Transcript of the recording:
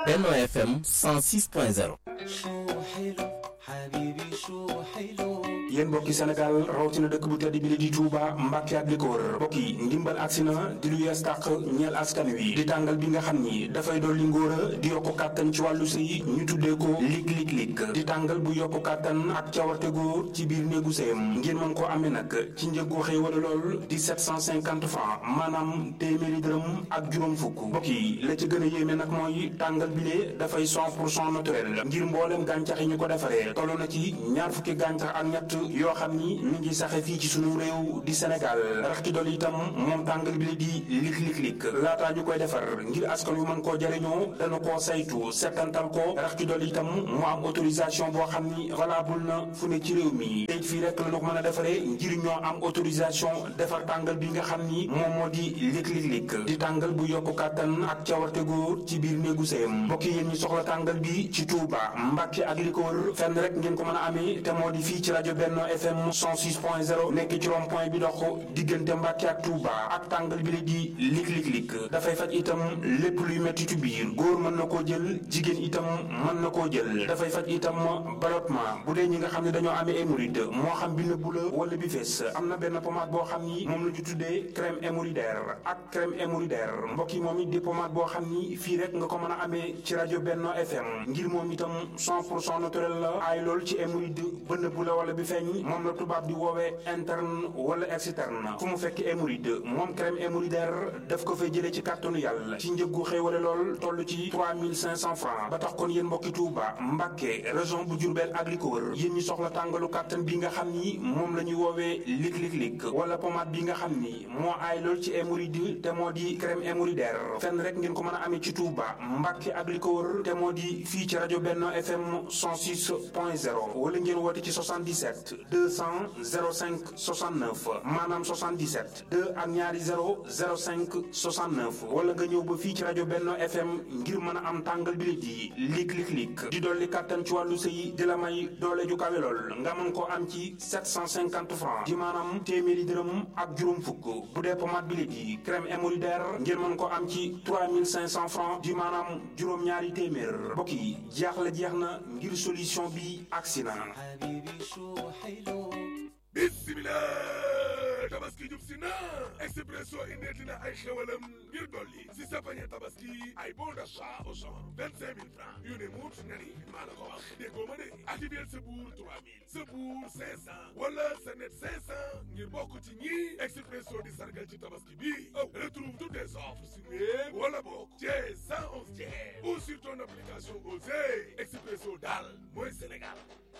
Benno FM 106.0 yéen mbokki Sénégal rawatina dëkk bu tedd bi la di Touba Mbàkke ak li ko wër mbokk yi ndimbal agsi na di lu yees tàq ñeel askan wi di tàngal bi nga xam ni dafay dolli ngóora di yokku kàttan ci wàllu sëy ñu tuddee ko lig lig lig di tàngal bu yokku kàttan ak cawarte góor ci biir néegu sëyam ngeen mën koo amee nag ci njëgu xëy wala lool di 750 francs maanaam téeméeri dërëm ak juróom fukk mbokk yi la ci gën a yéeme nag mooy tàngal bi lee dafay 100 pour cent naturel ngir mboolem gàncax yi ñu ko defaree toll na ci ñaar fukki gàncax ak ñett yoo xam ni mi ngi saxe fii ci sunu réew di Sénégal rax ci dolli itam moom tàngal bi la di lik lik lik laataa ñu koy defar ngir askan wi mën koo jariñoo dana koo saytu settantal ko rax ci dolli itam mu am autorisation boo xam ni valable na fu ne ci réew mi tey fii rek la ñu ko mën a defaree ngir ñoo am autorisation defar tàngal bi nga xam ni moom moo di lik lik lik di tàngal bu yokku kàttan ak cawarte góor ci biir néegu sëyam mbokk yéen ñi soxla tàngal bi ci Touba Mbàkke ak li ko wër fenn rek ngeen ko mën a amee te moo di fii ci rajo Benno FM 106.0 nekk ci rond point bi dox diggante Mbàkke ak Touba ak tàngal bi la di lik lik lik dafay faj itam lépp luy mettitu biir góor mën na koo jël jigéen itam mën na koo jël dafay faj itam ballottement bu dee ñi nga xam ne dañoo amee hémorroïde moo xam bi nëbbu la wala bi fees am na benn pommade boo xam ni moom la ñu tuddee crème hémorroïdaire ak crème hémorroïdaire mbokk yi moom it di pommade boo xam ni fii rek nga ko mën a amee ci rajo Benno FM ngir moom itam 100 pour cent naturel la ay lool ci hémorroïde ba nëbbu la wala bi feeñ moom la tubaab di woowee interne wala externe fu mu fekk hémorroïde moom crème hémorroïdaire daf ko fay jëlee ci kàttanu yàlla ci njëggu xéewale lool toll ci 3500 francs ba tax kon yéen mbokki Touba Mbàkke région bu Diourbel ak li ko wër yéen ñi soxla tàngalu kàttan bi nga xam ni moom la ñuy woowee lik lik lik wala pommade bi nga xam ni moo aay lool ci hémorroïde te moo di crème hémorroïdaire fenn rek ngeen ko mën a amee ci Touba Mbàkke ak li ko wër te moo di fii ci rajo Benno FM 106.0 wala ngeen woote ci 77 200 05 69 maanaam 77 2 ak ñaari 0 05 69 wala nga ñëw ba fii ci rajo Benno FM ngir mën a am tàngal bi di lik lik lik di dolli kàttan ci wàllu sëy di la may doole ju kawe lool nga mën koo am ci 750 francs di maanaam téeméeri dërëm ak juróom fukk bu dee pommade bi di crème hémorroïdaire ngir mën koo am ci 3500 francs di maanaam juróom-ñaari téeméer mbokk yi jeex la jeex na ngir solution bi agsi na bismillah tabaski jub si na expresso indeeti na ay xewalam ngir dolli si sa pañe tabaski ay bon d'achat au champ vingt cinq mille francs yu ne muut nga ni maa la ko wax déggoo ma de activer sa buur trois mille sa buur cinq cent wala sa net cinq cent ngir bokk ci ñi expresso di sargal ci tabaski bi aw retrouve toutes les offres sur web wala bokk chez cent onze ou sur ton application Osez expresso daal mooy Sénégal